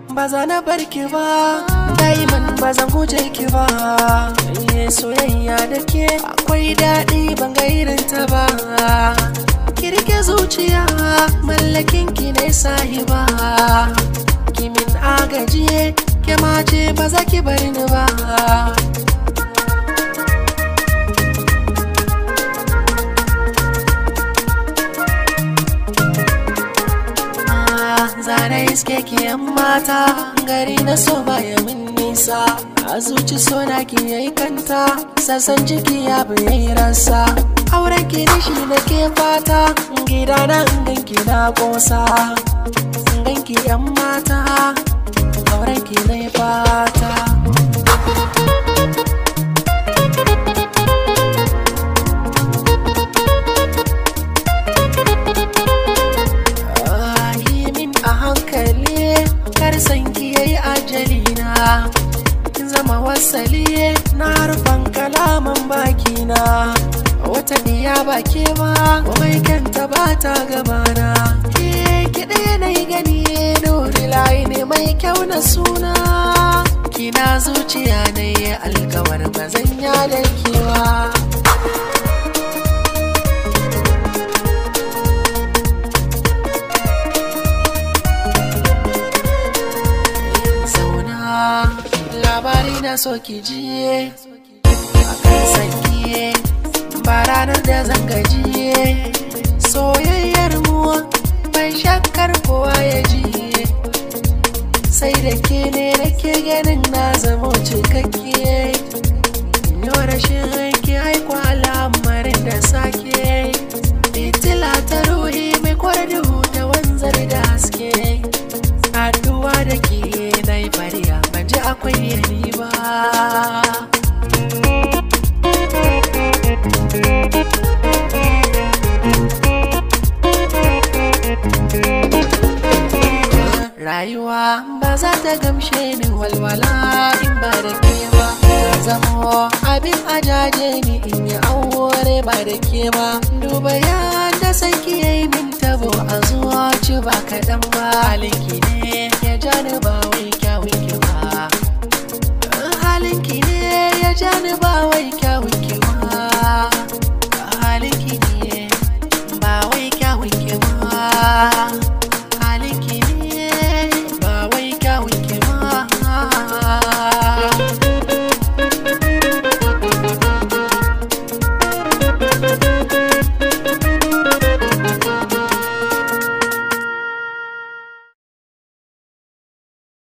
ba za na bar ki ba daiman ba zan guje ki ba Iye soyayya da ke akwai daɗi ban ga irin ta ba kirke zuciya mallakin ki ne sahiba kimin agaji ke mace ba za ki bar ni ba zana iske ki yan mata gari na so baya min nisa a zuci so na ki yayi kanta sassan jiki ya yayi rasa auren ki da shi na ke fata gida na ganki na kosa ganki yan mata auren ki na fata a hankali kar sanki yayi ajali na kin zama wasali na harfan kalaman baki na wata diya baki ma mai kanta ba ta gabana ke kiɗe na yi gani dori layi ne mai kyau na suna kina zuciya na yi alkawar ba zan da kewa labari na so ki jiye a kan sankiye ba ranar da zan gajiye soyayyar mu ban shakkar kowa ya jiye sai da ke ne nake ganin na zama cikakke yau rashin ki haiku al'amarin da sake fitila ta ruhi mai kwarduhu da wanzar da haske haduwa da ke na yi fariya ban ji akwai yani ba rayuwa ba za ta gamshe ni walwala in ba da ke ba zamo abin ajaje ni in yi aure ba da ke ba duba yadda sanki ya yi min tabo a zuwa ci ba kaɗan ba halinki ne